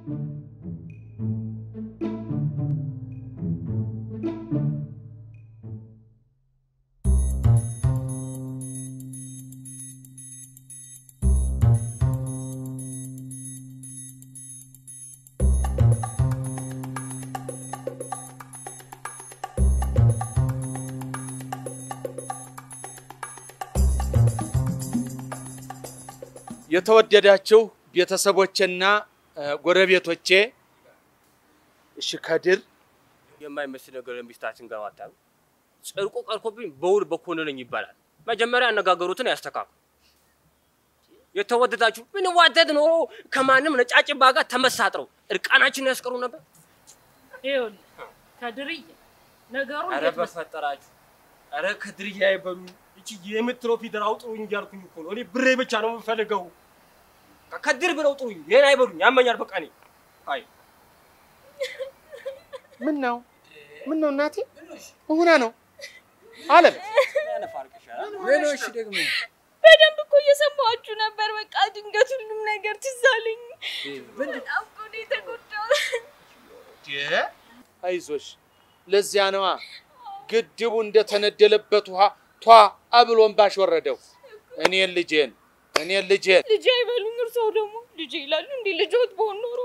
የተወደዳችሁ ቤተሰቦቼና ጎረቤቶቼ፣ እሺ ከድር የማይመስል ነገር ሚስታችን ጋር ዋጣ ጽድቁ ቀርኮብኝ በውል በኮነነኝ ይባላል። መጀመሪያ አነጋገሩትን ያስተካክሉ። የተወደዳችሁ ብንዋደድ ኖሮ ከማንም ነጫጭባ ጋር ተመሳጥረው እርቃናችንን ያስቀሩ ነበር። ይኸውልህ ከድርዬ ነገሩ አረ እንዴት መሰለህ? በፈጠራችሁ፣ አረ ከድርያ አይበሉ። እቺ የምትለው ፊደል አውጥሩኝ እያልኩኝ እኮ ነው። እኔ ብሬ ብቻ ነው የምፈልገው። ከድር ብለው ጥሩኝ፣ ይሄን አይበሉኝ። ያመኛል። በቃ እኔ አይ ምን ነው ምን ነው እናቴ ሆና ነው አለም ሌሎች ደግሞ በደንብ እኮ እየሰማችሁ ነበር። በቃ ድንገት ሁሉም ነገር ትዝ አለኝ። በጣም እኮ ነው የተጎዳሁት። አይዞሽ ለዚያ ነዋ ግድቡ እንደተነደለበት ውሃ ቷ አብሎን ባሽ ወረደው እኔን ልጄን እኔን ልጄን ልጄ አይበሉኝ፣ እርስዎ ደግሞ ልጄ ይላሉ። እንዲህ ልጆት በሆን ኖሮ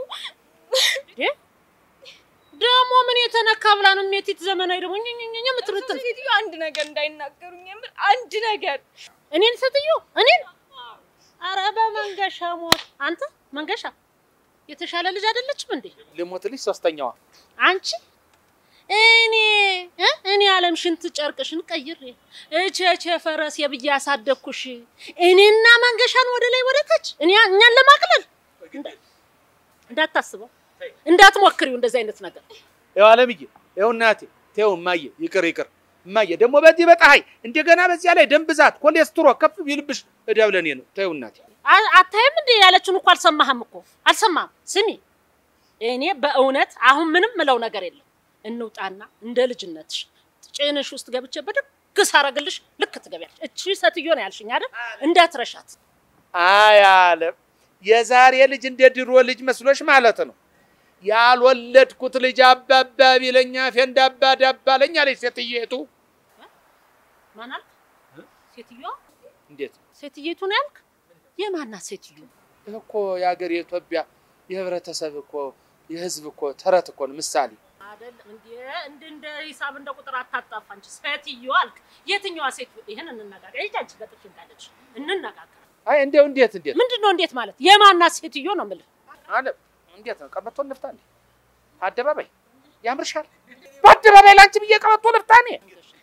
ደግሞ ምን የተነካ ብላ ነው ሜቲት ዘመናዊ ደግሞ ኝኝኝ የምትርትል ሴትዮ አንድ ነገር እንዳይናገሩኝ የምር አንድ ነገር እኔን ሴትዮ እኔን አረ በመንገሻ ሞት አንተ መንገሻ የተሻለ ልጅ አይደለችም እንዴ ልሞትልሽ ሶስተኛዋ አንቺ እኔ እ እኔ አለም ሽንት ጨርቅሽን ቀይሬ እቼቼ ፈረስ የብዬ ያሳደግኩሽ እኔና መንገሻን ወደ ላይ ወደ ታች እኔ እኛን ለማቅለል እንዳ- እንዳታስበው እንዳትሞክሪው እንደዚህ አይነት ነገር ይኸው አለምዬ ይኸው እናቴ ተይው እማዬ ይቅር ይቅር እማዬ ደግሞ በዚህ በፀሐይ እንደገና በዚያ ላይ ደም ብዛት ኮሌስትሮ ከፍ ቢልብሽ እዳው ለእኔ ነው ተይው እናቴ አ- አታይም እንዴ ያለችን እኮ አልሰማህም እኮ አልሰማህም ስሚ እኔ በእውነት አሁን ምንም ምለው ነገር የለም እንውጣና እንደ ልጅነትሽ ጭንሽ ውስጥ ገብቼ በደግ ሳረግልሽ ልክ ትገቢያለሽ እቺ ሴትዮ ነው ያልሽኝ አይደል እንዳትረሻት አይ አለም የዛሬ ልጅ እንደ ድሮ ልጅ መስሎሽ ማለት ነው ያልወለድኩት ልጅ አባባ ቢለኛ ፌንዳ አባ ዳባ አለኝ አለች ሴትዬቱ ማን አልክ ሴትዮዋ እንዴት ሴትየቱ ነው ያልክ የማናት ሴትዮ ይህ እኮ የሀገር የኢትዮጵያ የህብረተሰብ እኮ የህዝብ እኮ ተረት እኮ ነው ምሳሌ አይደለም እንዴ እንደ እንደ ሂሳብ እንደ ቁጥር አታጣፋ እንጂ ሴትዮ አልክ የትኛዋ ሴትዮ ይሄን እንነጋገር ይጃጅ በጥፍ እንዳለች እንነጋገር አይ እንዴው እንዴት እንዴት ምንድን ነው እንዴት ማለት የማናት ሴትዮ ነው የምልህ አለም እንዴት ነው ቀበቶ ልፍታ እንዴ አደባባይ ያምርሻል በአደባባይ ላንቺ ብዬ ቀበቶ ልፍታ እኔ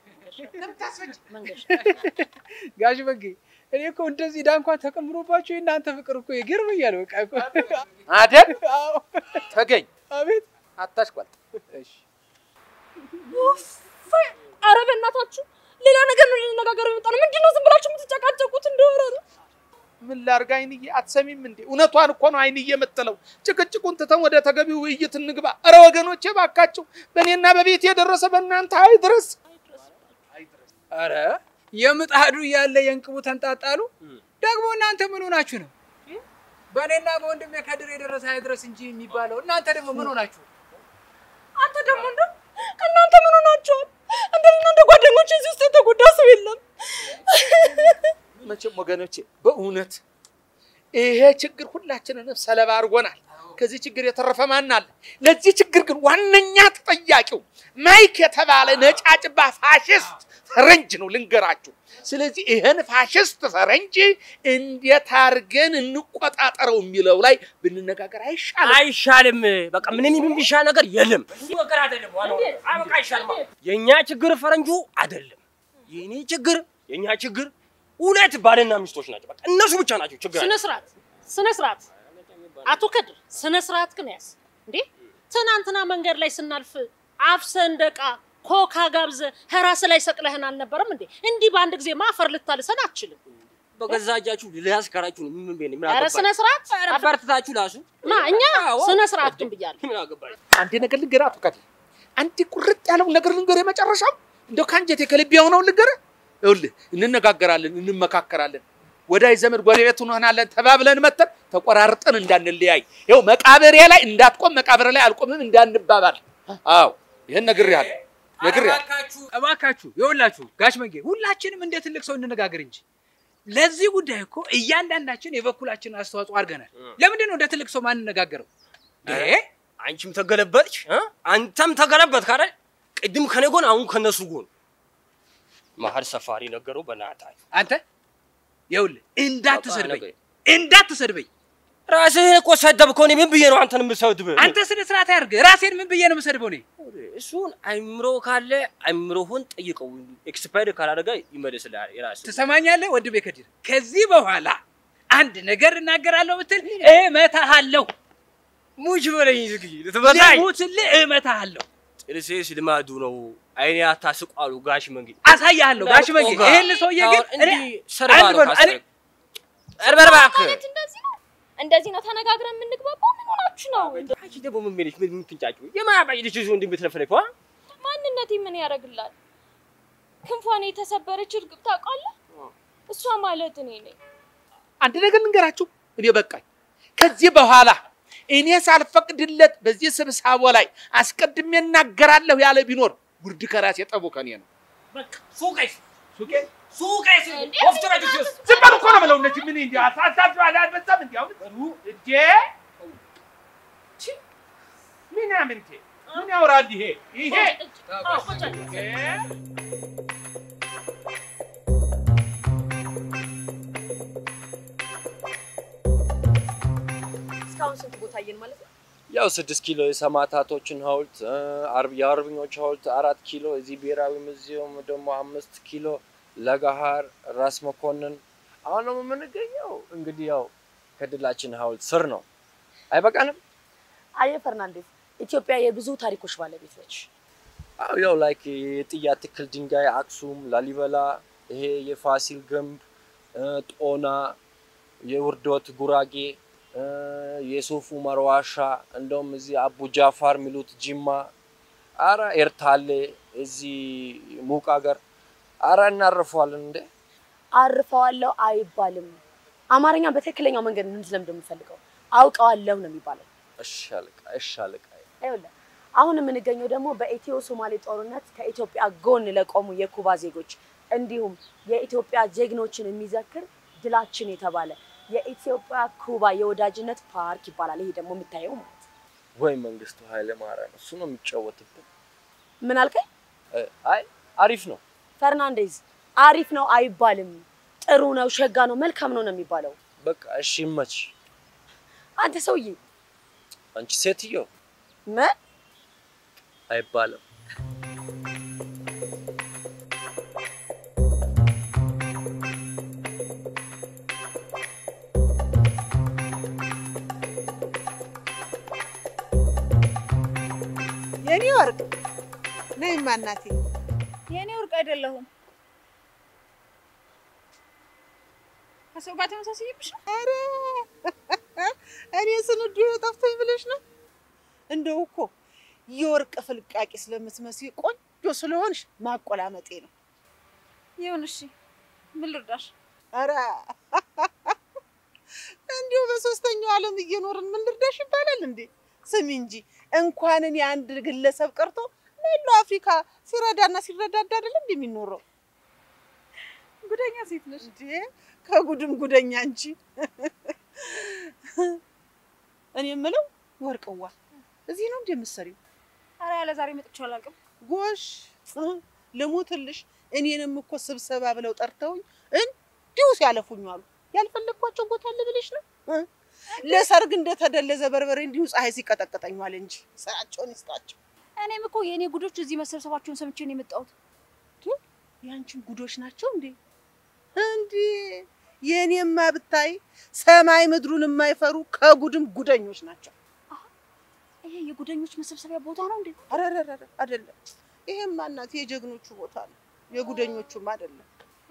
መንገሻ ጋሽ በጌ እኔ እኮ እንደዚህ ዕዳ እንኳን ተቀምሮባቸው የእናንተ ፍቅር እኮ ይገርመኛል። በቃ እኮ አደል አዎ፣ ተገኝ አቤት አታሽቋል እሺ ኧረ በእናታችሁ ሌላ ነገር ነው ልንነጋገር የመጣ ነው። ምንድን ነው ዝም ብላችሁ የምትጨቃጨቁት? እንደሆነ ነው ምን ላድርግ አይንዬ አትሰሚም እንዴ እውነቷን እኮ ነው አይንዬ የምትለው ጭቅጭቁን ትተን ወደ ተገቢው ውይይት እንግባ ኧረ ወገኖቼ ባካችሁ በእኔና በቤት የደረሰ በእናንተ አይድረስ አረ የምጣዱ እያለ የእንቅቡ ተንጣጣሉ። ደግሞ እናንተ ምን ሆናችሁ ነው? በእኔና በወንድሜ ከድር የደረሰ አይድረስ እንጂ የሚባለው እናንተ ደግሞ ምን ሆናችሁ? አንተ ደግሞ እንደ እናንተ ምን ሆናችኋል? እንደኔና እንደ ጓደኞች እዚህ ውስጥ የተጎዳ ሰው የለም። መቼም ወገኖቼ በእውነት ይሄ ችግር ሁላችንንም ሰለባ አድርጎናል። ከዚህ ችግር የተረፈ ማን አለ? ለዚህ ችግር ግን ዋነኛ ተጠያቂው ማይክ የተባለ ነጫጭባ ፋሽስት ፈረንጅ ነው ልንገራችሁ። ስለዚህ ይህን ፋሽስት ፈረንጅ እንዴት አድርገን እንቆጣጠረው የሚለው ላይ ብንነጋገር አይሻልም? አይሻልም። በቃ ምንም የሚሻል ነገር የለም። ይህ ነገር አይደለም። ዋናው ነገር አይ በቃ አይሻልም። የእኛ ችግር ፈረንጁ አይደለም። የእኔ ችግር የእኛ ችግር ሁለት ባልና ሚስቶች ናቸው። በቃ እነሱ ብቻ ናቸው ችግር ስነ ስርዓት ስነ ስርዓት አቶ ከድር ስነ ስርዓት ግን ያዝ እንዴ ትናንትና መንገድ ላይ ስናልፍ አፍሰ እንደቃ ኮካ ጋብዘ ራስ ላይ ሰቅለህን አልነበረም እንዴ እንዲህ በአንድ ጊዜ ማፈር ልታልሰን አትችልም በገዛ እጃችሁ ሊያስከራችሁ ነው። ምን ምን ምን ኧረ አገባኝ? ስነ ስርዓት አበርትታችሁ ላሱ ማ እኛ አዎ። ስነ ስርዓት ግን ብያለሁ ምን አገባኝ? አንድ ነገር ልንገርህ አቶ ከድር፣ አንድ ቁርጥ ያለው ነገር ልንገርህ። የመጨረሻው እንደው ከአንጀቴ ከልቤ የሆነውን ልንገርህ። ይኸውልህ እንነጋገራለን፣ እንመካከራለን፣ ወዳጅ ዘመድ ጎረቤት እንሆናለን ተባብለን መተን ተቆራርጠን እንዳንለያይ። ይኸው መቃብሬ ላይ እንዳትቆም መቃብሬ ላይ አልቆምም እንዳንባባል። አዎ ይህን ነግሬሃለሁ ነግሬሃለሁ። እባካችሁ እባካችሁ ይኸውላችሁ ጋሽ መንጌ ሁላችንም እንደ ትልቅ ሰው እንነጋገር እንጂ ለዚህ ጉዳይ እኮ እያንዳንዳችን የበኩላችንን አስተዋጽኦ አድርገናል። ለምንድን ነው እንደ ትልቅ ሰው ማንነጋገረው? እ? አንቺም ተገለበጥሽ እ? አንተም ተገለበጥ ካረ ቅድም ከኔ ጎን አሁን ከነሱ ጎን መሀል ሰፋሪ ነገሩ በናታችሁ አንተ ይኸውልህ እንዳትሰድበኝ እንዳትሰድበኝ። ራስህ እኮ ሰደብከው። እኔ ምን ብዬ ነው አንተን የምሰድብህ? አንተ ስነ ስርዓት ያድርግ። ራሴን ምን ብዬ ነው የምሰድበው እኔ? እሱን አይምሮ ካለ አይምሮህን ጠይቀው። ኤክስፓየር ካላደረገ ይመልስልሃል። የራስህ ትሰማኛለህ ወንድሜ ከዲር፣ ከዚህ በኋላ አንድ ነገር እናገራለሁ ብትል እመታሃለሁ። ሙች በለኝ ዝግይ ልትመታኝ ልሙትልህ እመታሃለሁ። ጥርሴስ ልማዱ ነው። አይኔ አታስቁ አሉ ጋሽ መንጌ። አሳያለሁ ጋሽ መንጌ። ኦጋ። ይሄን ሰውዬ ግን አሁን እንዲህ እኔ ሰርባ አንድ ነው በሉ፣ ካሰረ- እኔ- እርበር እባክህ። ማለት እንደዚህ ነው እንደዚህ ነው ተነጋግረን የምንግባባው። ምን ሆናችሁ ነው? አንቺ ደግሞ ምን ሜልሽ ምን ምትንጫጩ የማያባይ ልጅ ይዞ እንደምትለፈለፈ ማንነቴ ምን ያደርግላል? ክንፏን የተሰበረች እርግብ ታውቃለህ? እሷ ማለት እኔ ነኝ። አንድ ነገር ልንገራችሁ፣ እኔ በቃኝ። ከዚህ በኋላ እኔ ሳልፈቅድለት በዚህ ስብሰባ ላይ አስቀድሜ እናገራለሁ ያለ ቢኖር ውርድ ከራሴ ጠቡ ከኔ ነው። ሱቀሽ ሱቄ ሱቀሽ እንዴ? ወፍጮ ቤት ውስጥ ዝም በሉ እኮ ነው የምለው። እነዚህ ምን እንዲ አሳሳችሁ አላልበዛም? እንዲ አሁን እንዴ ቺ፣ ምናምንቴ ምን ያወራል ይሄ ይሄ እ? እስካሁን ስንት ቦታ አየን ማለት ነው? ያው ስድስት ኪሎ የሰማዕታቶችን ሐውልት እ፣ አርብ የአርበኞች ሐውልት አራት ኪሎ እዚህ ብሔራዊ ሙዚየም ደግሞ አምስት ኪሎ ለገሃር ራስ መኮንን አሁን ደግሞ የምንገኘው እንግዲህ ያው ከድላችን ሐውልት ስር ነው። አይበቃንም? አየ ፈርናንዴዝ፣ ኢትዮጵያ የብዙ ታሪኮች ባለቤት ነች። አዎ ያው ላይክ የጥያ ትክል ድንጋይ አክሱም፣ ላሊበላ፣ ይሄ የፋሲል ግንብ እ፣ ጦና፣ የውርዶት ጉራጌ እ፣ የሱፍ ዑመር ዋሻ እንደውም እዚህ አቡ ጃፋር የሚሉት ጅማ፣ አረ ኤርታሌ እዚህ ሙቅ ሀገር አረ እናርፈዋለን እንዴ። አርፈዋለሁ አይባልም። አማርኛ በትክክለኛው መንገድ እንድትለምድ የምፈልገው አውቀዋለሁ ነው የሚባለው። እሺ አለቃ፣ እሺ አለቃ። ይኸውልህ አሁን የምንገኘው ደግሞ በኢትዮ ሶማሌ ጦርነት ከኢትዮጵያ ጎን ለቆሙ የኩባ ዜጎች እንዲሁም የኢትዮጵያ ጀግኖችን የሚዘክር ድላችን የተባለ የኢትዮጵያ ኩባ የወዳጅነት ፓርክ ይባላል። ይሄ ደግሞ የምታየው ማለት ነው። ወይ መንግስቱ ኃይለ ማርያም እሱ ነው የሚጫወትብን። ምን አልከኝ? እ፣ አይ አሪፍ ነው። ፈርናንዴዝ አሪፍ ነው አይባልም። ጥሩ ነው፣ ሸጋ ነው፣ መልካም ነው ነው የሚባለው። በቃ እሺ ይመች። አንተ ሰውዬ አንቺ ሴትዮ ምን አይባልም። የኔ ወርቅ ነይማ እናቴ። የእኔ ወርቅ አይደለሁም። ከሰው ጋር ተመሳሳይብሽ ነው። ኧረ እኔ ስንዱ ጠፍቶኝ ብለሽ ነው? እንደው እኮ የወርቅ ፍልቃቂ ስለምትመስይ ቆንጆ ስለሆንሽ ማቆላመጤ ነው። ይሁን እሺ፣ ምን ልርዳሽ? ኧረ እንዲሁ በሶስተኛው ዓለም እየኖርን ምን ልርዳሽ ይባላል እንዴ? ስሚ እንጂ እንኳን እኔ አንድ ግለሰብ ቀርቶ መላው አፍሪካ ሲረዳና ሲረዳዳ አይደለም እንዴ የሚኖረው? ጉደኛ ሴት ነሽ። እንዴ ከጉድም ጉደኛ እንጂ። እኔ የምለው ወርቅዋ እዚህ ነው እንዴ የምትሰሪው? ኧረ ያለ ዛሬ መጥቼ አላውቅም። ጎሽ ልሙትልሽ። እኔንም እኮ ስብሰባ ብለው ጠርተውኝ እንዲሁ ሲያለፉኝ አሉ። ያልፈለግኳቸው ቦታ አለ ብለሽ ነው እ? ለሰርግ እንደተደለዘ በርበሬ እንዲሁ ፀሐይ ሲቀጠቅጠኝ ዋለ እንጂ ስራቸውን ይስጣቸው። እኔም እኮ የእኔ ጉዶች እዚህ መሰብሰባቸውን ሰምቼ ነው የመጣሁት። ያንቺን ጉዶች ናቸው እንዴ? እንዴ የእኔማ ብታይ ሰማይ ምድሩን የማይፈሩ ከጉድም ጉደኞች ናቸው። ይሄ የጉደኞች መሰብሰቢያ ቦታ ነው እንዴ? አረረረ አይደለም። ይሄማ እናት የጀግኖቹ ቦታ ነው፣ የጉደኞቹም አይደለም።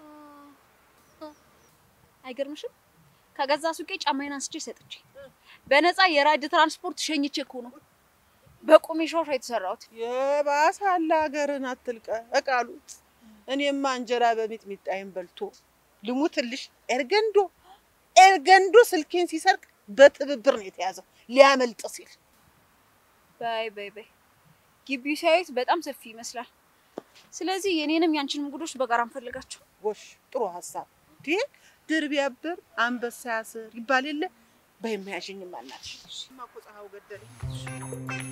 አይገርምሽም? ከገዛ ሱቄ ጫማዬን አንስቼ ሰጥቼ በነፃ የራይድ ትራንስፖርት ሸኝቼ እኮ ነው በቁሜ ሾሻ የተሰራሁት። የባሰ አለ ሀገርን አትልቀ እቃሉ እኔማ እንጀራ በሚጥሚጣይን በልቶ ልሙትልሽ። ኤርገንዶ ኤርገንዶ ስልኬን ሲሰርቅ በትብብር ነው የተያዘው ሊያመልጥ ሲል። በይ በይ በይ ግቢው ሲያዩት በጣም ሰፊ ይመስላል። ስለዚህ የኔንም ያንቺንም ጉዶች በጋራ እንፈልጋቸው። ጎሽ ጥሩ ሀሳብ። እንዴ ድር ቢያብር አንበሳ ያስር ይባል የለ በየማያሸኝ ማናትሽ ማቆጻው ገደለኝ።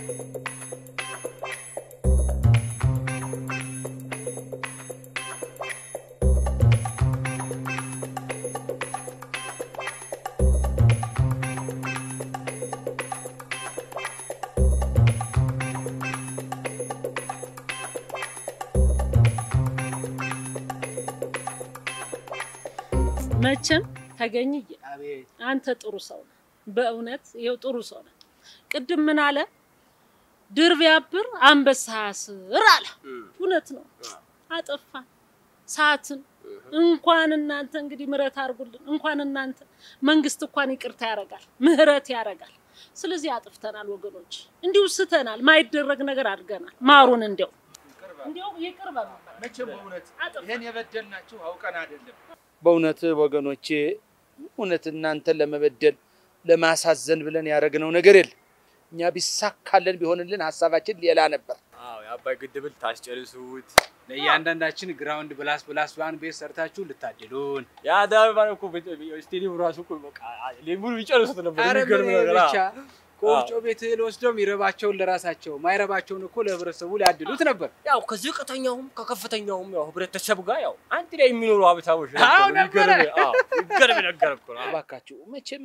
መቼም ተገኝዬ አንተ ጥሩ ሰው ነህ። በእውነት ይኸው ጥሩ ሰው ነህ። ቅድም ምን አለ? ድር ቢያብር አንበሳ ያስር አለ። እውነት ነው። አጠፋን ሰዓትን እንኳን እናንተ እንግዲህ ምህረት አድርጉልን። እንኳን እናንተ መንግስት እንኳን ይቅርታ ያደርጋል፣ ምህረት ያደርጋል። ስለዚህ አጥፍተናል ወገኖች፣ እንዲሁ ስተናል፣ ማይደረግ ነገር አድርገናል። ማሩን እንዲያው እንዲያው ይቅር በሉ። መቼም በእውነት ይሄን የበደልናችሁ አውቀን አይደለም። በእውነት ወገኖቼ፣ እውነት እናንተን ለመበደል ለማሳዘን ብለን ያደረግነው ነገር የለም። እኛ ቢሳካልን ቢሆንልን ሀሳባችን ሌላ ነበር። አዎ የአባይ ግድብን ታስጨርሱት ለእያንዳንዳችን ግራውንድ ብላስ ብላስ ዋን ቤት ሰርታችሁ ልታድሉን። የአዳሚ ማለት እኮ ስቴዲየም ራሱ እኮ በቃ ሙሉ ይጨርሱት ነበር። ኧረ የሚገርም ምን ነገር ብቻ ከወፍጮ ቤት እህል ወስደው የሚረባቸውን ለራሳቸው ማይረባቸውን እኮ ለህብረተሰቡ ሊያድሉት ነበር። ያው ከዝቅተኛውም ከከፍተኛውም ያው ህብረተሰብ ጋር ያው አንድ ላይ የሚኖሩ ሀብታሞች አዎ ነበሩ። ነበረ። የሚገርም አዎ፣ የሚገርም ነገር እኮ ነው። እባካችሁ መቼም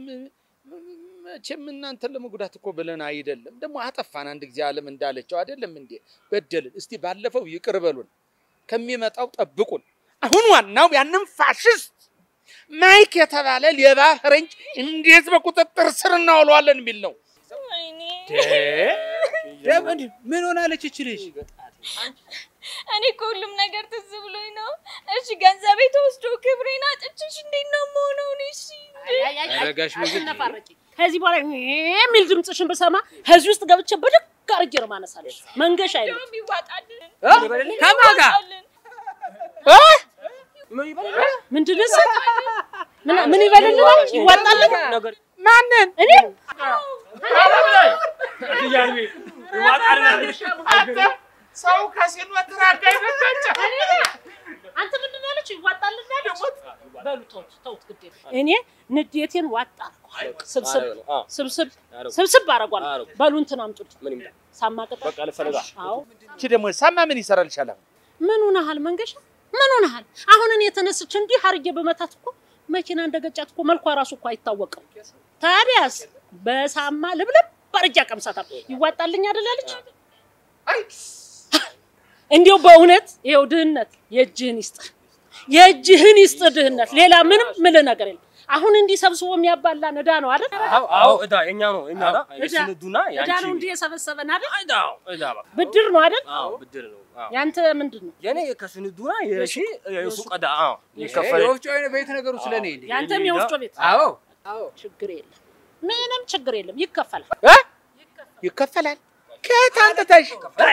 መቼም እናንተን ለመጉዳት እኮ ብለን አይደለም። ደግሞ አጠፋን አንድ ጊዜ ዓለም እንዳለችው አይደለም እንዴ? በደልን። እስቲ ባለፈው ይቅር በሉን፣ ከሚመጣው ጠብቁን። አሁን ዋናው ያንን ፋሽስት ማይክ የተባለ ሌባ ፈረንጅ እንዴት በቁጥጥር ስር እናውለዋለን የሚል ነው። ወይኔ ደግሞ እንዲህ ምን ሆናለች እች ልጅ? እኔ እኮ ሁሉም ነገር ትዝ ብሎኝ ነው። እሺ ገንዘቤ ተወስዶ ክብሬን አጥቼሽ እንዴት ነው የምሆነው? እኔ እሺ ኧረ ጋሽ ምግብ አትነፋረቂ። ከዚህ በኋላ የሚል ድምፅሽን ብሰማ ከዚህ ውስጥ ገብቼ ብድግ አድርጌ ነው ማነሳለሽ። መንገሻ አይነት እንደውም ይዋጣልን ከማን ጋር? ይዋጣልን። ምንድን ነው እሱ? ምን ምን ይበልልናል? ይዋጣልን? ነገር ማንን? እኔ ሰው ከሲኖ ትራጋ ይበቃጫ አንተ ምንድን ነው ያለችው? ይዋጣልን ያለች? በሉ ተውት ተውት፣ ግድ የለም። እኔ ንዴቴን ዋጥ አደረኳል። ስብስብ አዎ። ስብስብ አረጉ። ስብስብ አደረጓል። አረጉ። በሉ እንትን አምጡልኝ። ምን ይምጣ? ሳማ ቅጠል። በቃ ልፈልጋ። አዎ እቺ ደግሞ ሳማ ምን ይሰራልሻል? አሁን ምን ሆነሃል መንገሻ? ምን ሆነሃል? አሁን እኔ የተነስች እንዲህ አርጌ በመታት እኮ መኪና እንደገጫት እኮ መልኳ ራሱ እኮ አይታወቅም። ታዲያስ በሳማ ልብልብ አርጌ አቀምሳታለሁ። ይዋጣልኝ አይደል ያለች? እንዲያው በእውነት ይኸው ድህነት የእጅህን ይስጥ፣ የእጅህን ይስጥ ድህነት። ሌላ ምንም ምልህ ነገር የለም። አሁን እንዲህ ሰብስቦ የሚያባላን ዕዳ ነው አይደል? አዎ አዎ፣ እዳ የኛ ነው የኛ ዕዳ የስንዱና ዕዳ ያንቺ ነው እንዲህ የሰበሰበን አይደል? ዕዳ ዕዳ በቃ ብድር ነው አይደል? አዎ ብድር ነው። አዎ ያንተ ምንድን ነው? የኔ ከስንዱና የሺ የሱቅ ዕዳ አዎ ይሄ ይከፈል የወፍጮ ቤት ነገሩ ስለ እኔ እንዴ? ያንተም የወፍጮ ቤት አዎ ችግር የለም፣ ምንም ችግር የለም፣ ይከፈላል። እ? ይከፈላል። ከየት አንጥተሽ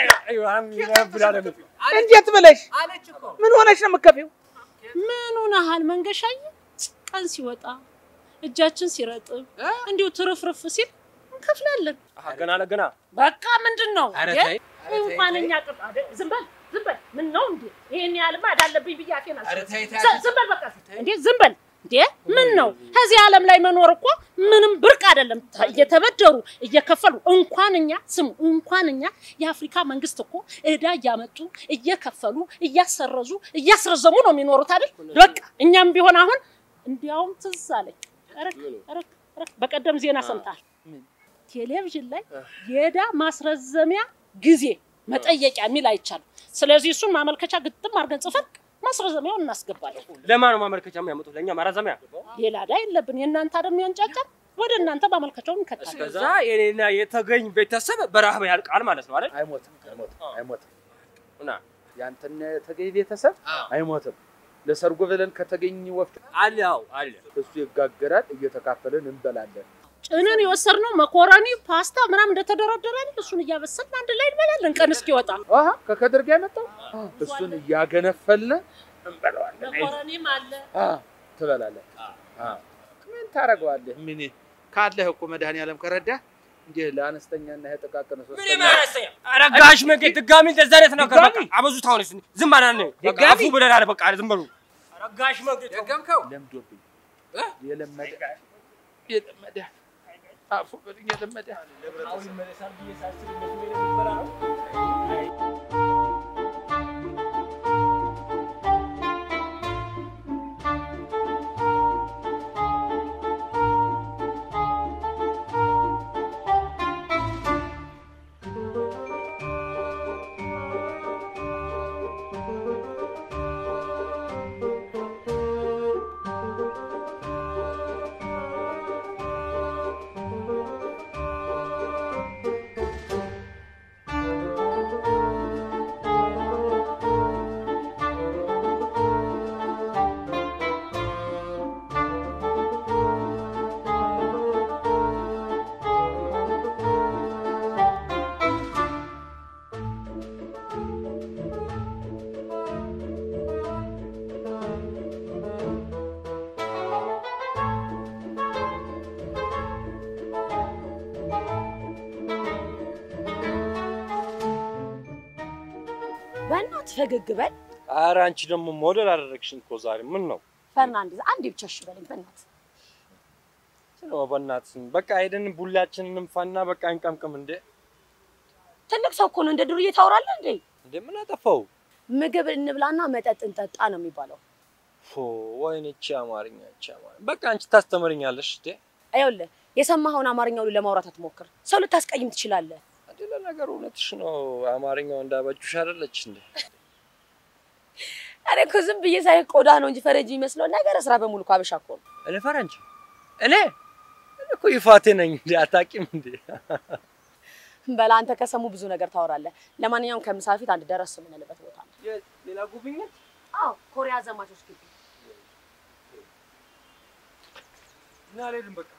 እንዴት ብለሽ ምን ሆነሽ ነው የምትከፊው? ምን ሆነሃል መንገሻዬ? ቀን ሲወጣ እጃችን ሲረጥብ እንዲሁ ትርፍርፍ ሲል እንከፍላለን። ገና ለገና በቃ ምንድን ነው ኧረ እንዴ? ተይ፣ እንኳን እኛ ቅጥ አይደል? ዝም በል ዝም በል። ምን ነው እንዴ? ይሄን ያህልማ እዳለብኝ ብዬ አፌን ኧረ አልሰጥም። ተይ፣ ተይ፣ ዝ- ዝም በል በቃ እንዴ ዝም በል እንዴ ምን ነው ከዚህ ዓለም ላይ መኖር እኮ ምንም ብርቅ አይደለም። ተ- እየተበደሩ እየከፈሉ እንኳን እኛ ስሙ እንኳን እኛ የአፍሪካ መንግስት እኮ እዳ እያመጡ እየከፈሉ እያሰረዙ እያስረዘሙ ነው የሚኖሩት አይደል? በቃ እኛም ቢሆን አሁን እንዲያውም ትዝ አለኝ ረክ ረክ ረክ በቀደም ዜና ሰምታል ቴሌቪዥን ላይ የዕዳ ማስረዘሚያ ጊዜ መጠየቂያ የሚል አይቻልም። ስለዚህ እሱን ማመልከቻ ግጥም አድርገን ጽፈን ማስረዘሚያውን እናስገባለን። ለማን ነው ማመልከቻ የሚያመጡት? ለእኛ ማራዘሚያ። ሌላ ዕዳ የለብን። የእናንተ አይደል የሚያንጫጫን? ወደ እናንተ ማመልከቻውን እንከታለን። ከዛ የኔና የተገኝ ቤተሰብ በረሃብ ያልቃል ማለት ነው አይደል? አይሞትም፣ አይሞትም፣ አይሞትም። እና ያንተና የተገኝ ቤተሰብ አይሞትም። ለሰርጎ ብለን ከተገኝ ወፍጮ አለ አዎ አለ እሱ ይጋገራል፣ እየተካፈልን እንበላለን። ጭንን የወሰድነው መኮረኒ፣ ፓስታ ምናምን እንደተደረደረ አይደል? እሱን እያበሰልን አንድ ላይ እንበላለን ቀን እስኪወጣ። አሃ ከከድር ጋር የመጣው እሱን እያገነፈልን እንበላዋለን። መኮረኒም አለ። አ ትበላለህ። አ ምን ታደርገዋለህ? ምን ካለህ እኮ መድኃኒዓለም ከረዳ እንዲህ ለአነስተኛና ጥቃቅን ምን ይመረሰኛ? ኧረ ጋሽ መንገድ ድጋሚ እንደዛ አይነት ነገር በቃ አበዙት። አሁንስ ዝም አላልን? በቃ ድጋሚ? አፉ ብለናል። በቃ ዝም በሉ። ኧረ ጋሽ መንገድ ደገምከው? ለምዶብኝ የለመደ የለመደ አፉ በልኝ የለመደ አሁን ይመለሳል ብዬ ሳስብ እነሱ ምን የሚበላ ነው? በእናትህ ፈገግ በል ኧረ አንቺ ደግሞ ሞዴል አደረግሽኝ እኮ ዛሬ። ምን ነው ፈርናንዴዝ፣ አንዴ ብቻ እሺ በለኝ በእናትህ። ስለ በእናትህ በቃ ሄደን ቡላችንን እንፋና በቃ እንቀምቅም። እንዴ ትልቅ ሰው እኮ ነው፣ እንደ ዱርዬ ታወራለህ እንዴ? እንዴ ምን አጠፋው? ምግብ እንብላና መጠጥ እንጠጣ ነው የሚባለው። ፎ ወይኔ እቺ አማርኛ እቺ አማርኛ በቃ አንቺ ታስተምርኛለሽ እንዴ? ይኸውልህ የሰማኸውን አማርኛ ሁሉ ለማውራት አትሞክር፣ ሰው ልታስቀይም ትችላለህ። እንዴ ለነገሩ እውነትሽ ነው። አማርኛው እንዳበጁሽ አይደለች እንዴ? እኔ እኮ ዝም ብዬ ሳይ ቆዳ ነው እንጂ ፈረንጅ የሚመስለው ነገር ስራ በሙሉ እኮ አበሻ እኮ ነው። እኔ ፈረንጅ እኔ እኔ እኮ ይፋቴ ነኝ እንዴ? አታውቂም እንዴ? በላ አንተ ከሰሙ ብዙ ነገር ታወራለህ። ለማንኛውም ከምሳ በፊት አንድ ደረስ የምንልበት ቦታ ነው። ሌላ ጉብኝት አዎ ኮሪያ ዘማቾች ግቢ። እና አልሄድም በቃ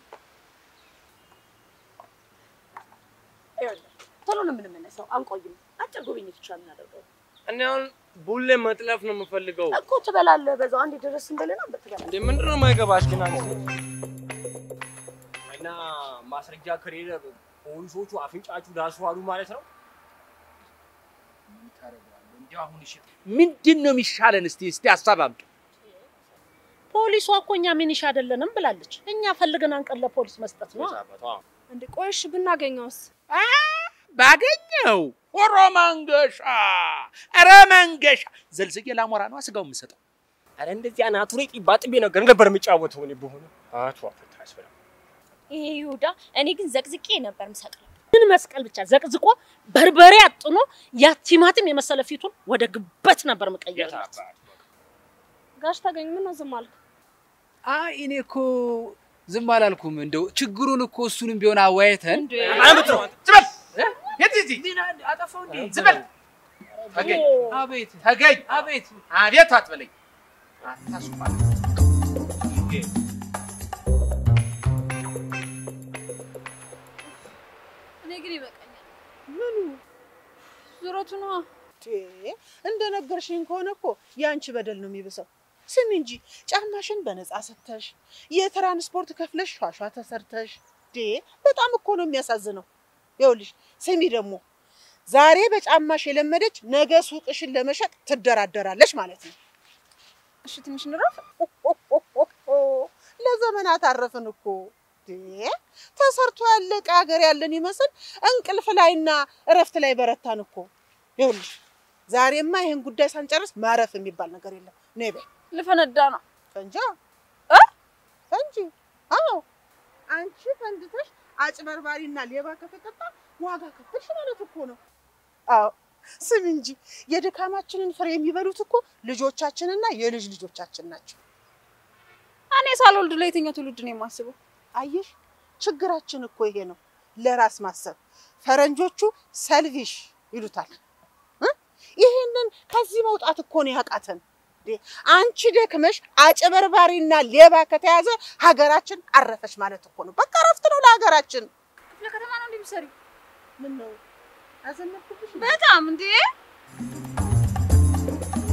ይኸውልህ ቶሎ ነው የምንመለሰው፣ አንቆይም። አጭር ጉብኝት ብቻ የምናደርገው እኔ አሁን ቡሌ መጥለፍ ነው የምፈልገው። እኮ ትበላለህ። በዛው አንድ ደረስ እንበልና ትበላለህ። እንዴ ምንድን ነው የማይገባሽ ግን አንቺ? እና ማስረጃ ከሌለ ፖሊሶቹ አፍንጫችሁ ዳስዋሉ ማለት ነው። ምንድን ነው የሚሻለን? እስቲ እስቲ ሀሳብ አምጡ። ፖሊሷ እኮ እኛ ሚኒሻ አይደለንም ብላለች። እኛ ፈልገን አንቀን ለፖሊስ መስጠት ነው። እንዴ ቆይሽ ብናገኘውስ? ባገኘው ሆሮ መንገሻ፣ ኧረ መንገሻ ዘልዝጌ ላሞራ ነው ስጋው የምሰጠው። አረ እንደዚህ አናቱ ላይ ጢባ ጥቤ ነገር ነበር የምጫወተው እኔ በሆነ አቶ አፈታ ያስበላ ይሄ ይሁዳ፣ እኔ ግን ዘቅዝቄ ነበር የምሰቅለው። ምን መስቀል ብቻ ዘቅዝቆ በርበሬ አጥኖ ያ ቲማቲም የመሰለ ፊቱን ወደ ግበት ነበር መቀየርለት። ጋሽ ታገኝ ምን ነው ዝም አልክ? አይ እኔ እኮ ዝም አላልኩም። እንደው ችግሩን እኮ እሱንም ቢሆን አወያይተን ዝም በል የት እዚህ አጠፋው እንዴ? ዝም በል ተገኝ አቤት ተገኝ አቤት አቤት አትበለኝ አታስፋል እኔ ግን ይበቃኛል። ምኑ ዙረቱ ነዋ። እንደነገርሽኝ ከሆነ እኮ የአንቺ በደል ነው የሚብሰው። ስሚ እንጂ ጫማሽን በነፃ ሰተሽ የትራንስፖርት ከፍለሽ ሿሿ ተሰርተሽ ዴ በጣም እኮ ነው የሚያሳዝነው። ይኸውልሽ ስሚ ደግሞ ዛሬ በጫማሽ የለመደች ነገ ሱቅሽን ለመሸጥ ትደራደራለች ማለት ነው። እሺ ትንሽ እንረፍ። ለዘመናት አረፍን እኮ ዴ ተሰርቶ ያለቀ ሀገር ያለን ይመስል እንቅልፍ ላይና እረፍት ላይ በረታን እኮ። ይኸውልሽ ዛሬማ ይህን ጉዳይ ሳንጨርስ ማረፍ የሚባል ነገር የለም። ነይ በይ ልፈነዳ ነው። ፈንጃ እ ፈንጂ አዎ፣ አንቺ ፈንድተሽ አጭበርባሪና ሌባ ከተቀጣ ዋጋ ከፈልሽ ማለት እኮ ነው። አዎ ስም እንጂ የድካማችንን ፍሬ የሚበሉት እኮ ልጆቻችንና የልጅ ልጆቻችን ናቸው። እኔ ሳልወልድ ለየትኛው ትውልድ ነው የማስበው? አየሽ፣ ችግራችን እኮ ይሄ ነው፣ ለራስ ማሰብ። ፈረንጆቹ ሰልቪሽ ይሉታል። እ? ይሄንን ከዚህ መውጣት እኮ ነው ያቃተን። እንዴ፣ አንቺ ደክመሽ አጭበርባሪና ሌባ ከተያዘ ሀገራችን አረፈች ማለት እኮ ነው። በቃ እረፍት ነው ለሀገራችን። ክፍለ ከተማ ነው እንዴ የምትሰሪው? ምን ነው አዘመድኩብሽ? በጣም እንዴ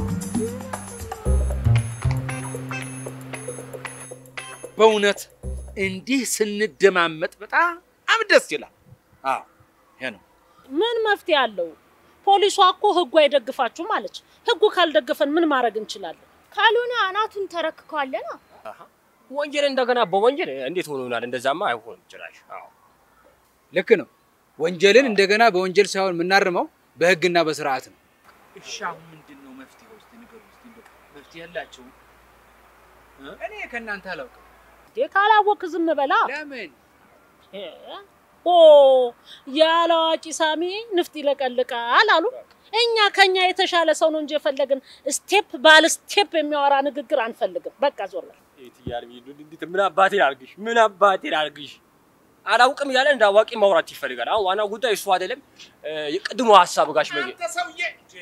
በእውነት እንዲህ ስንደማመጥ በጣም ደስ ይላል። አዎ ይሄ ነው። ምን መፍትሄ አለው? ፖሊሷ እኮ ህጉ አይደግፋችሁም አለች። ህጉ ካልደገፈን ምን ማድረግ እንችላለን? ካልሆነ አናቱን ተረክከዋለና ወንጀል እንደገና በወንጀል እንዴት ሆኖ ይሆናል? እንደዛማ አይሆንም ጭራሽ። አዎ ልክ ነው። ወንጀልን እንደገና በወንጀል ሳይሆን የምናርመው በህግና በስርዓት ነው። እሺ አሁን ምንድን ነው መፍትሄው? እስኪ ንገሩኝ። እስኪ እንደው መፍትሄ ያላቸው እኔ ከእናንተ አላውቅም። እንዴ ካላወቅ ዝም በላ። ለምን እ? ኦ ያለ አዋቂ ሳሚ ንፍጥ ይለቀልቃል አሉ። እኛ ከኛ የተሻለ ሰው ነው እንጂ የፈለግን ስቴፕ ባለ ስቴፕ የሚያወራ ንግግር አንፈልግም። በቃ ዞር በል። እትዬ እንዴት ምን አባቴ ላድርግሽ? ምን አባቴ ላድርግሽ? አላውቅም እያለ እንደ አዋቂ ማውራት ይፈልጋል። አሁን ዋናው ጉዳይ እሱ አይደለም። እ፣ የቅድሞ ሀሳብ ጋሽ መጌ አንተ ሰውዬ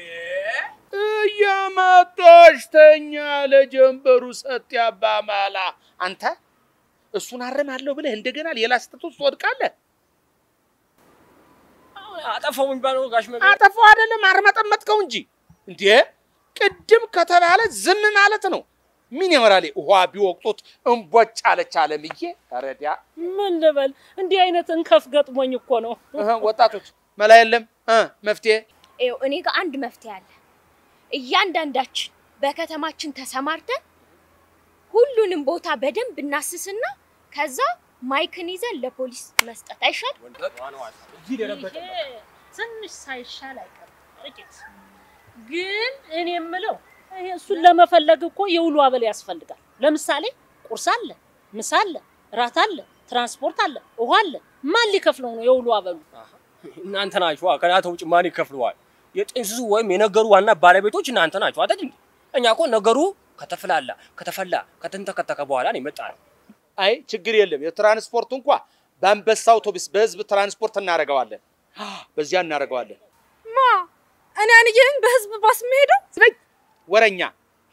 እያመጣሽ ተኛ ለጀንበሩ ሰጥ ያባማላ አንተ እሱን አርማለሁ ብለህ እንደገና ሌላ ስህተት ውስጥ ትወድቃለህ። አሁን አጠፋው የሚባለው ጋሽ መጌ አጠፋው አይደለም አርመጠመጥከው እንጂ እንዴ ቅድም ከተባለ ዝም ማለት ነው። ምን ይመራል? ውሃ ቢወቅጡት እንቦጭ አለች አለምዬ። ረዲያ ምን ልበል? እንዲህ አይነት እንከፍ ገጥሞኝ እኮ ነው። ወጣቶች መላ የለም እ መፍትሄ ይኸው እኔ ጋር አንድ መፍትሄ አለ። እያንዳንዳችን በከተማችን ተሰማርተን ሁሉንም ቦታ በደንብ እናስስና ከዛ ማይክን ይዘን ለፖሊስ መስጠት አይሻል? ይሄ ትንሽ ሳይሻል አይቀርም ጥቂት። ግን እኔ የምለው ይሄ እሱን ለመፈለግ እኮ የውሎ አበል ያስፈልጋል። ለምሳሌ ቁርስ አለ፣ ምሳ አለ፣ ራት አለ፣ ትራንስፖርት አለ፣ ውሃ አለ። ማን ሊከፍለው ነው የውሎ አበሉ? እናንተ ናችሁ። ከናንተ ውጭ ማን ይከፍለዋል? የጥንስሱ ወይም የነገሩ ዋና ባለቤቶች እናንተ ናችሁ አይደል? እንዴ? እኛ እኮ ነገሩ ከተፍላላ ከተፈላ ከተንተከተከ በኋላ ነው የመጣ ነው። አይ ችግር የለም። የትራንስፖርት እንኳ በአንበሳ አውቶቡስ በህዝብ ትራንስፖርት እናደርገዋለን። በዚያ እናደርገዋለን። ማ እኔ አንዬን በህዝብ ባስ የምሄደው ዝበይ ወረኛ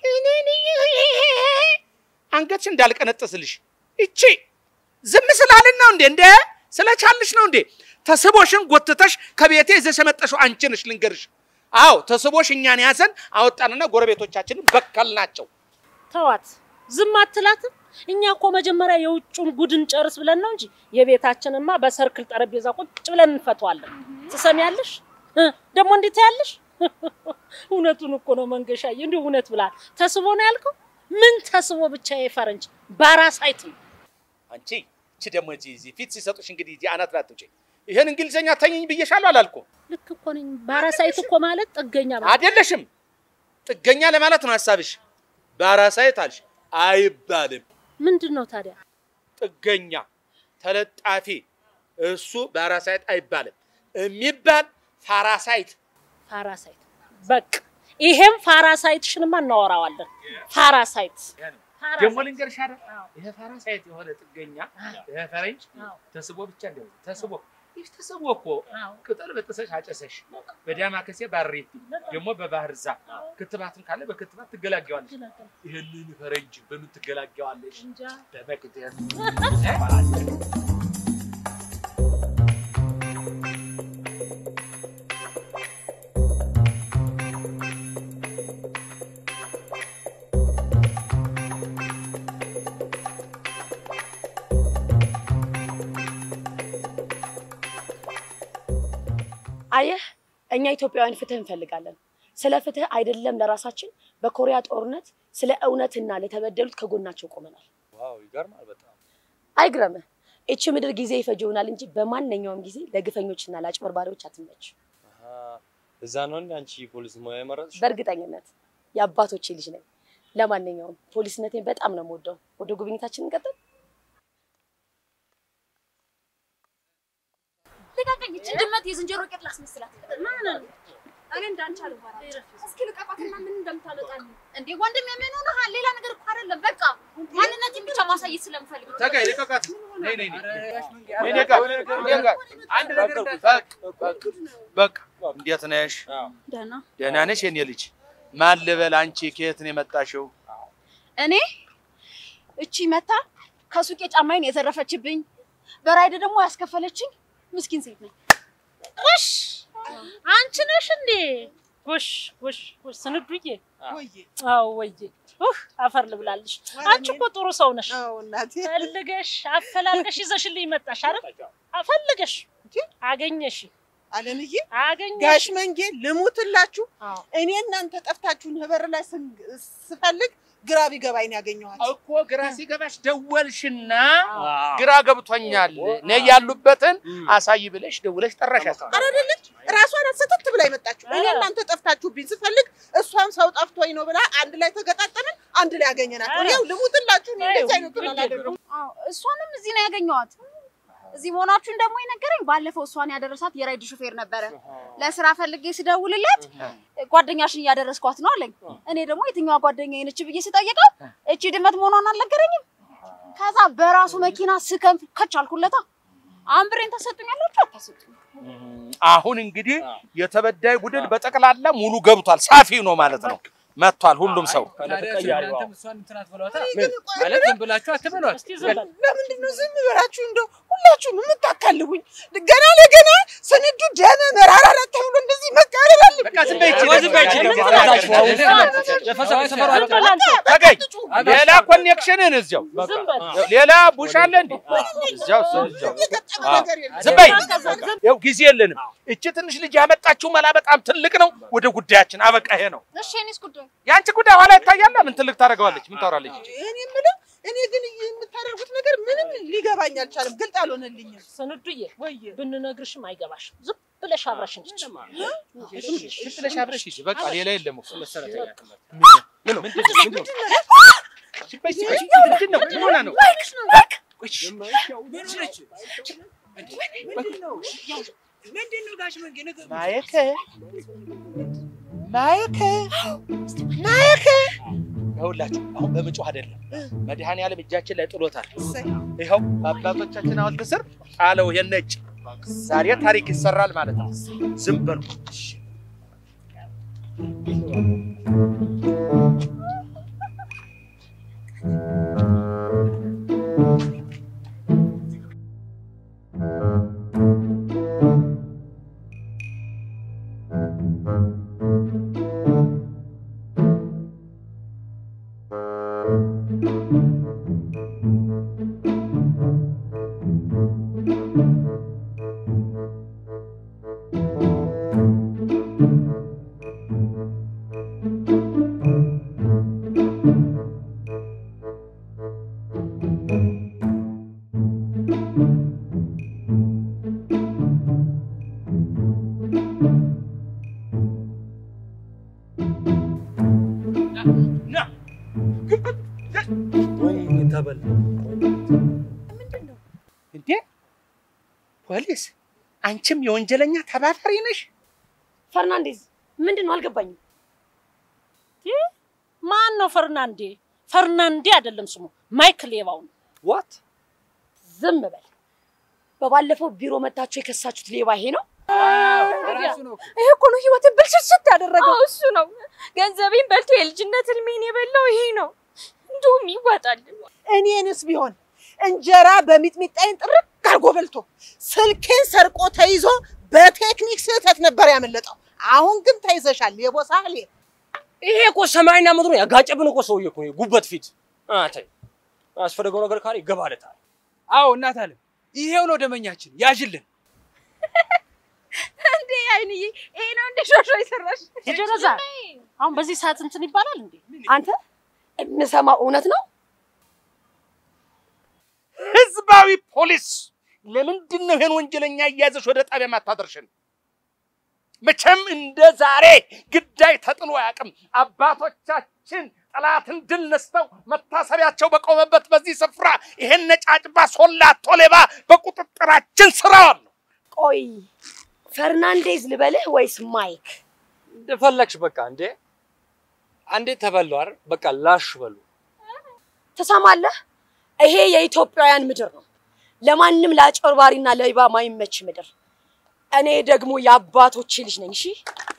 አንገትሽ እንዳልቀነጥስልሽ እቺ ዝም ስላልን ነው እንዴ? እንደ ስለቻልሽ ነው እንዴ? ተስቦሽን ጎትተሽ ከቤቴ ይዘሽ የመጣሽው አንቺ ነሽ። ልንገርሽ። አዎ ተስቦሽ እኛን ያዘን አወጣንና ጎረቤቶቻችንን በከል ናቸው። ተዋት፣ ዝም አትላትም። እኛ እኮ መጀመሪያ የውጩን ጉድን ጨርስ ብለን ነው እንጂ የቤታችንማ በሰርክል ጠረጴዛ ቁጭ ብለን እንፈተዋለን። ትሰሚያለሽ? እ፣ ደግሞ እንዴት ያለሽ? እውነቱን እኮ ነው መንገሻዬ፣ እንዲሁ እውነት ብላል። ተስቦ ነው ያልከው? ምን ተስቦ ብቻ የፈረንጅ ባራሳይት ነው። አንቺ እቺ ደግሞ እዚህ እዚህ ፊት ሲሰጡሽ እንግዲህ እዚህ አናት ላይ አትውጪ። ይሄን እንግሊዘኛ ተኝኝ ብዬሻለሁ አላልኩም? ልክ እኮ ነኝ። ባራሳይት እኮ ማለት ጥገኛ ማለት አይደለሽም። ጥገኛ ለማለት ነው ሀሳብሽ። ባራሳይት አልሽ አይባልም። ምንድን ነው ታዲያ? ጥገኛ ተለጣፊ፣ እሱ ባራሳይት አይባልም። የሚባል ፋራሳይት ፓራሳይት በቃ ይሄም ፓራሳይትሽንማ እናወራዋለን። ፓራሳይት ደግሞ ልንገርሽ አይደል ይሄ ፋራሳይት የሆነ ጥገኛ ይሄ ፈረንጅ ተስቦ ብቻ እንደው ተስቦ ይህ ተስቦ እኮ ቅጠል በጥሰሽ አጨሰሽ በዳማ ከሴ ባሬቲ ደግሞ በባህር ዛፍ ክትባትም ካለ በክትባት ትገላገዋለሽ። ይህንን ፈረንጅ በምን ትገላገዋለሽ? በመግደል አየህ፣ እኛ ኢትዮጵያውያን ፍትህ እንፈልጋለን። ስለ ፍትህ አይደለም ለራሳችን፣ በኮሪያ ጦርነት ስለ እውነትና ለተበደሉት ከጎናቸው ቆመናል። ዋው ይገርማል በጣም አይግረምህ፣ ይቺ ምድር ጊዜ ይፈጀውናል እንጂ በማንኛውም ጊዜ ለግፈኞችና ለአጭበርባሪዎች አትመች። አሃ፣ እዛ ነው እንዴ አንቺ ፖሊስ ሙያ የመረጥሽ? በእርግጠኝነት የአባቶቼ ልጅ ነኝ። ለማንኛውም ፖሊስነቴን በጣም ነው የምወደው። ወደ ጉብኝታችን እንቀጥል። ልቀቀኝ! ይህችን ድመት የዝንጀሮ ቄጥ ላስመስላት። እኔ እንዳንቺ አልባራ። እስኪ ልቀቋትና ምን እንደምታመጣልኝ እንዴ! ወንድም የምን ሆነሃል? ሌላ ነገር እኮ አይደለም። በቃ ማንነቴን ብቻ ማሳየት ስለምፈልግ ነው። ተጋይ ልቀቃት። ነይ ነይ ነይ እኔ ጋር እኔ ጋር አንድ ነገር በቃ እንዴት ነሽ? ደህና ደህና ነሽ የኔ ልጅ? ማን ልበል? አንቺ ከየት ነው የመጣሽው? እኔ እቺ መታ ከሱቄ ጫማዬን የዘረፈችብኝ በራይድ ደግሞ ያስከፈለችኝ ምስኪን ሴት ነኝ። ጎሽ አንቺ ነሽ እንዴ? ጎሽ ጎሽ ጎሽ ስንዱዬ፣ አዎ ወዬ ኡህ አፈር ልብላልሽ። አንቺ እኮ ጥሩ ሰው ነሽ። አዎ እናቴ ፈልገሽ አፈላልገሽ ይዘሽልኝ መጣሽ አይደል? ፈልገሽ አገኘሽ አለምዬ አገኘሽ። ጋሽ መንጌ ልሙትላችሁ አዎ። እኔ እናንተ ጠፍታችሁን ህበር ላይ ስን- ስፈልግ ግራ ቢገባኝ ነው ያገኘኋት። እኮ ግራ ሲገባሽ ደወልሽና ግራ ገብቶኛል ነይ ያሉበትን አሳይ ብለሽ ደውለሽ ጠራሻት። አይደለች ራሷን ስትት ብላ የመጣችሁ እኔ እናንተ ጠፍታችሁብኝ ስፈልግ እሷም ሰው ጠፍቶኝ ነው ብላ አንድ ላይ ተገጣጠምን፣ አንድ ላይ ያገኘናት። እኔው ልሙትላችሁ እኔ እንደዚህ አይነቱን አላደረኩም። አዎ እሷንም እዚህ ነው ያገኘኋት። እዚህ መሆናችሁን ደግሞ የነገረኝ ባለፈው እሷን ያደረሳት የራይድ ሹፌር ነበረ። ለስራ ፈልጌ ስደውልለት ጓደኛሽን እያደረስኳት ነው አለኝ። እኔ ደግሞ የትኛዋ ጓደኛዬ ነች ብዬ ስጠይቀው እቺ ድመት መሆኗን አልነገረኝም። ከዛ በራሱ መኪና ስከንፍ ከች አልኩለታ። አንብሬን ታሰጡኛላችሁ አታሰጡኝ? አሁን እንግዲህ የተበዳይ ቡድን በጠቅላላ ሙሉ ገብቷል። ሳፊ ነው ማለት ነው። መጥቷል ሁሉም ሰው እናንተም እሷን እንትን አትበሏታ እኔ ግን ቆይ ማለት ዝም ብላችሁ አትበሏት። እስቲ ዝም በል። ለምንድን ነው ዝም ብላችሁ እንደው ሁላችሁም የምታካልቡኝ? ገና ለገና ስንዱ ደመ መራራራት ተብሎ እንደዚህ መቃለል አለብኝ? በቃ ዝም በይ ይቺ ዝም በይ ይቺ ደግሞ ደግሞ ተረጋግሽ። የፈሰሰ ሰፈሩ ዝም በል አንተ። ተገኝ ሌላ ኮኔክሽንን እዚያው ዝም በል። ሌላ ቡሽ አለ እንዴ? እዚያው እዚያው የገጠመ አዎ። ነገር የለም። ዝም በይ። በቃ ዝም ዝም። ያው ጊዜ የለንም። እቺ ትንሽ ልጅ ያመጣችው መላ በጣም ትልቅ ነው። ወደ ጉዳያችን አበቃ። ይሄ ነው እሺ እኔስ ጉዳይ የአንቺ ጉዳይ ኋላ ይታያል። ምን ትልቅ ታደርገዋለች? ምን ታወራለች? እቺ? እኔ የምለው እኔ ግን የምታደርጉት ነገር ምንም ሊገባኝ አልቻለም። ግልጥ አልሆነልኝም። ስንዱዬ ብንነግርሽም አይገባሽም። ዝም ብለሽ አብረሽን ሂጂ። ዝም ብለሽ አብረሽ ሂጂ። በቃ ሌላ የለም እኮ መሰረተኛ ትምህርት ምንድን ነው? ምንድን ነው? ሲባይ ሲባይ ምንድን ነው? ምን ሆና ነው? ምንድን ነው ጋሽ መንጌ ነገር ማየከ ማየከ ማየከ ይኸውላችሁ አሁን በምጮህ አይደለም መድኃኔዓለም እጃችን ላይ ጥሎታል። እሰይ። ይኸው በአባቶቻችን ሐውልት ስር ጣለው። ይሄን ነጭ ዛሬ ታሪክ ይሰራል ማለት ነው። ዝም በሉ። ና ወይኔ ተበላ። እንዴ ፖሊስ፣ አንቺም የወንጀለኛ ተባባሪ ነሽ? ፈርናንዴዝ ምንድን ነው አልገባኝም። ማን ነው ፈርናንዴ? ፈርናንዴ አይደለም ስሙ፣ ማይክ ሌባው ነው። ዋት ዝም በል። በባለፈው ቢሮ መታችሁ የከሳችሁት ሌባ ይሄ ነው? ራሱ ነው እኮ። ይሄ እኮ ነው ህይወትን ብልሽት ያደረገው። እሱ ነው ገንዘቤን በልቶ የልጅነት ህልሜን የበላው ይሄ ነው። እንዲሁም ይዋጣል። እኔንስ ቢሆን እንጀራ በሚጥሚጣይን ጥርቅ አድርጎ በልቶ ስልኬን ሰርቆ ተይዞ በቴክኒክ ስህተት ነበር ያመለጠው። አሁን ግን ተይዘሻል የቦሳሌ ይሄ እኮ ሰማይና ምድሩ ያጋጨብን እኮ ሰውዬ እኮ ነው፣ ጉበት ፊት አታይ አስፈለገው ነገር ካለ ይገባለታል። አዎ እናት አለም ይሄው ነው ደመኛችን፣ ያዥልን። እንዴ አይንዬ፣ ይሄ ነው እንደ ሾሾ የሰራሽ የጀረዛ አሁን በዚህ ሰዓት እንትን ይባላል እንዴ? አንተ የምሰማው እውነት ነው? ህዝባዊ ፖሊስ ለምንድን ነው ይሄን ወንጀለኛ እያዘሽ ወደ ጣቢያ ማታደርሽን? መቼም እንደ ዛሬ ግዳይ ተጥሎ አያውቅም። አባቶቻችን ጠላትን ድል ነስተው መታሰቢያቸው በቆመበት በዚህ ስፍራ ይሄን ነጫጭባ ሶላቶ ሌባ በቁጥጥራችን ስር አዋል ነው። ቆይ ፈርናንዴዝ ልበልህ ወይስ ማይክ? እንደፈለግሽ በቃ እንዴ አንዴ ተበሉ አይደል? በቃ ላሽ በሉ። ትሰማለህ? ይሄ የኢትዮጵያውያን ምድር ነው። ለማንም ለአጭበርባሪና ለሌባ ማይመች ምድር። እኔ ደግሞ የአባቶቼ ልጅ ነኝ። እሺ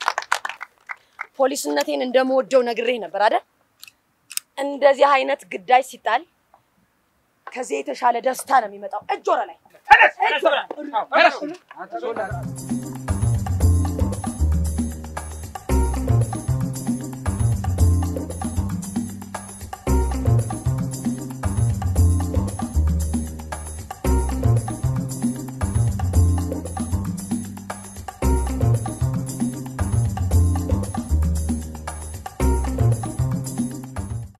ፖሊስነቴን እንደምወደው ነግሬ ነበር አይደል? እንደዚህ አይነት ግዳጅ ሲጣል ከዚህ የተሻለ ደስታ ነው የሚመጣው። እጅ ወደ ላይ ተነስ፣ ተነስ፣ ተነስ። አንተ ሶላ